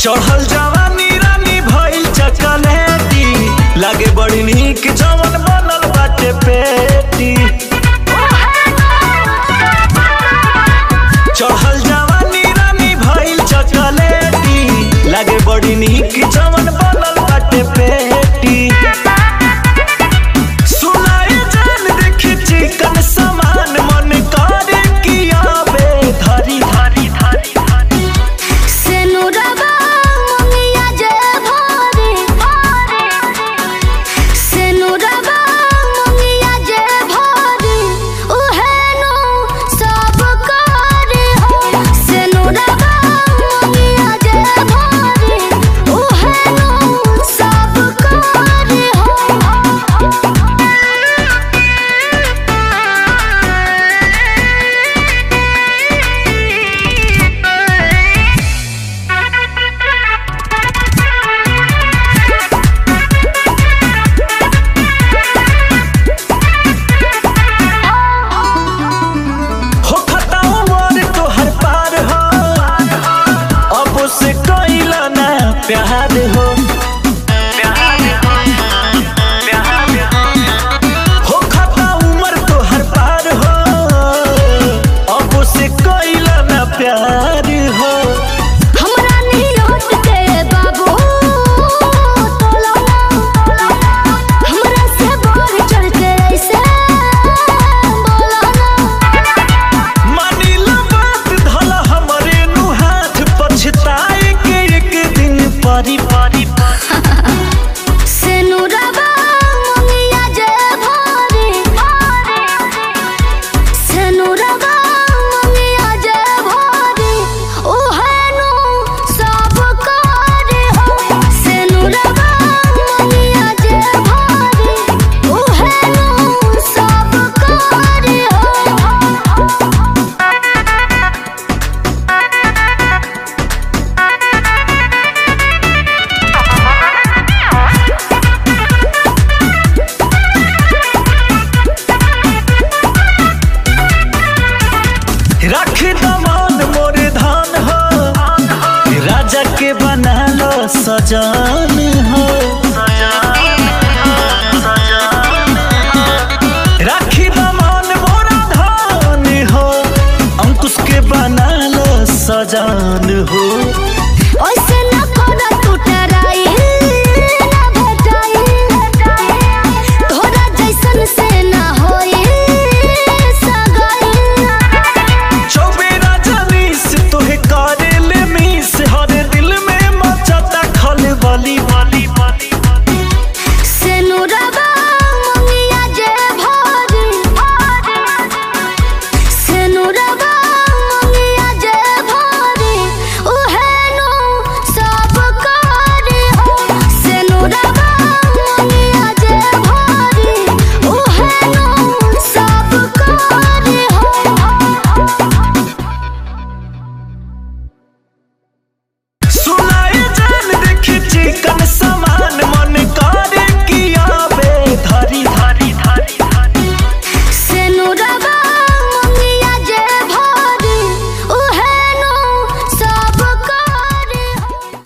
चढ़ल जवानी रानी भइल चकलेटी लागे बड़ी नीक जवन बनल बाटे पेटी चढ़ल जवानी रानी भइल चकलेटी लागे बड़ी नीक जवन बनल बाटे पेटी सुनाई जान देखी चिकन समान मन करे कि आवे धरी धरी धरी धरी सेनुरबा मंगिया जे भरे सेनुरबा मंगिया जे भरे उहेनु सब करे हो सेनुरबा मंगिया जे भरे उहेनु सब करे हो हो खता उमर तोहर पार हो अब से कैला ना प्यार हो हो खता उमर तोहर पार हो अब से कैला ना प्यार हो हमरा नियत के बाबू तोला हमरा से बढ़ चढ़ के ऐसे बोला ना मानिला बात धला हमरे नु हाथ पछताए के एक दिन परी परी सेनुरबा मंगिया जे भरे सेनुरबा मंगिया जे भरे ओहेनु सब करे हो सेनुरबा मंगिया जे भरे ओहेनु सब करे हो रख दमान मोर धान हो राजा के बना लो सजान हो राखी दमान मोरा धान हो अंकुश के बना लो सजान हो ओइसे न कोना टूटराई न भेटाई तोरा जैसन से न होई सगाई चौबेरा जनीस तोहे करे ले मीस हर दिल में मचता खल बली बली बली सेनुरबा मंगिया जे भरे सेनुरबा मंगिया जे भरे उहेनु सब करे हो सेनुरबा मंगिया जे भरे उहेनु सब करे हो सुनाए जान देखी चिकन सम